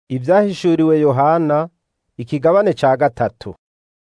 Ivyahishuriwe Yohana ikigabane ca gatatu.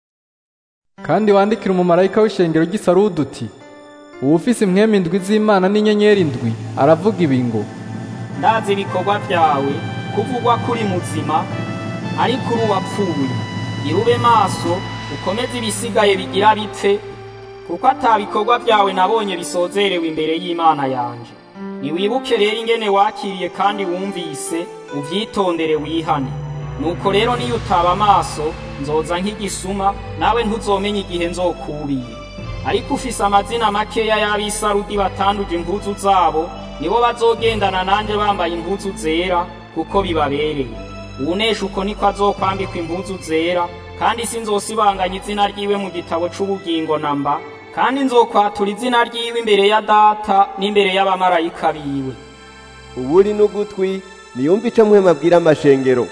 kandi wandikira umumarayika w'ishengero ry'i Sarudi uti uwufise impwemu indwi z'Imana n'inyenyeri indwi aravuga ibi ngo ndazi ibikorwa vyawe kuvugwa kuri muzima ariko uri uwapfuye irube maso ukomeze ibisigaye bigira bipfe kuko ata bikorwa vyawe nabonye bisozerewe imbere y'Imana yanje niwibuke rero ingene wakiriye kandi wumvise uvyitondere wihane nuko rero niyo utaba amaso nzoza nk'igisuma nawe ntuzomenya igihe nzokubira ariko ufise amazina makeya y'abisarudi batanduje impuzu zabo nibo bazogendana nanje bambaye impuzu zera kuko bibabereye uwunesha uko niko azokwambikwa impuzu zera kandi sinzosibanganya izina ryiwe mu gitabo c'ubugingo namba kandi nzokwatura izina ryiwe imbere ya data n'imbere y'abamarayika biwe uburi n'ugutwi niyumve ico muhema abwira amashengero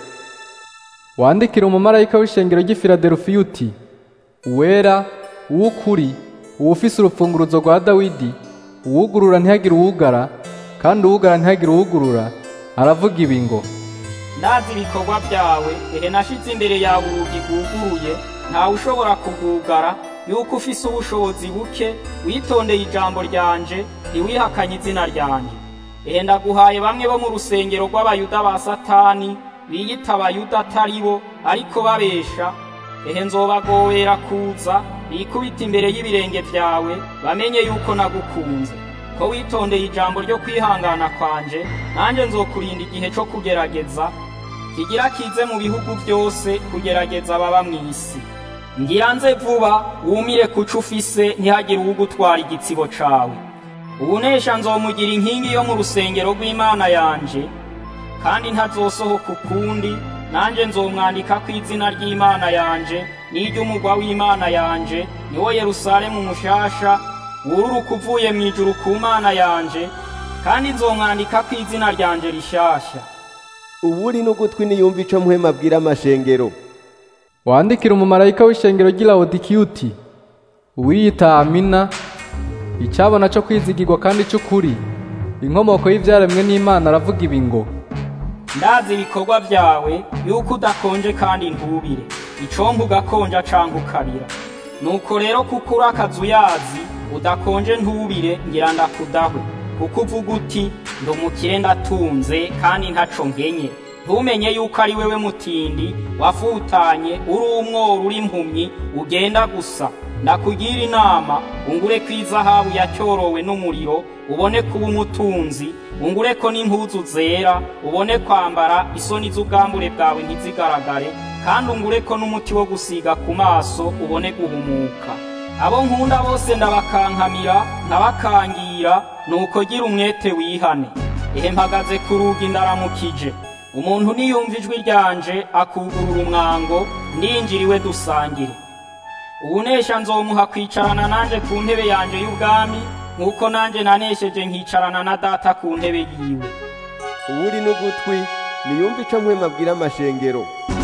wandikira umumarayika w'ishengero ry'i Filadelufiya uti uwera uw'ukuri uwufise urupfunguruzo rwa Dawidi uwugurura ntihagire uwugara kandi uwugara ntihagire uwugurura aravuga ibi ngo ndazi ibikorwa vyawe ehe nashize imbere yawe urugi rwuguruye ntawe ushobora kugugara yuko ufise ubushobozi buke witondeye ijambo ryanje ntiwihakanye izina ryanje ehe ndaguhaye bamwe bo mu rusengero rw'abayuda ba satani biyita abayuda atari bo ariko babesha ehe nzobagowera kuza bikubita imbere y'ibirenge vyawe bamenye yuko nagukunze ko witondeye ijambo ryo kwihangana kwanje nanjye nzokurinda igihe co kugerageza kigira kize mu bihugu vyose kugerageza ababa mw'isi ngira nze vuba wumire kuco ufise ntihagire uwugutwara igitsibo cawe ubunesha nzomugira inkingi yo mu rusengero rw'imana yanje kandi ntazosohoka ukundi nanjye nzomwandikako izina ry'imana yanje n'iry'umugwa w'imana yanje niwo yerusalemu mushasha wururuka uvuye mu ijuru ku mana yanje kandi nzomwandikako izina ryanje rishasha uburi n'ugutwi niyumve ico muhema abwira amashengero wandikira umumarayika w'ishengero ry'i Lawodikiya uti uwiyita Amina icabona co kwizigirwa kandi c'ukuri inkomoko y'ivyaremwe n'Imana aravuga ibi ngo ndazi ibikorwa vyawe yuko udakonje kandi ntubire icompa ugakonja canke ukabira nuko rero kuko uri akazu yazi udakonje ntubire ngira ndakudahwe kuko uvuga uti ndi umukire ndatunze kandi ntaco nkenye ntumenye yuko ari wewe mutindi wafutanye uri umworo uri impumyi ugenda gusa ndakugira inama ungure ko izahabu yacyorowe n'umuriro ubone kuba umutunzi ungure ko n'impuzu zera ubone kwambara isoni z'ubwambure bwawe ntizigaragare kandi ungure ko n'umuti wo gusiga ku maso ubone guhumuka abo nkunda bose ndabakankamira nkabakangira nuko gira umwete wihane ehe mpagaze ku rugi ndaramukije umuntu niyumva ijwi ryanje akugurura umwango ndinjiriwe dusangire ubunesha nzomuha kwicarana nanje ku ntebe yanje y'ubwami nk'uko nanje nanesheje nkicarana na data ku ntebe yiwe uburi n'ugutwi niyumve ico muhema abwira amashengero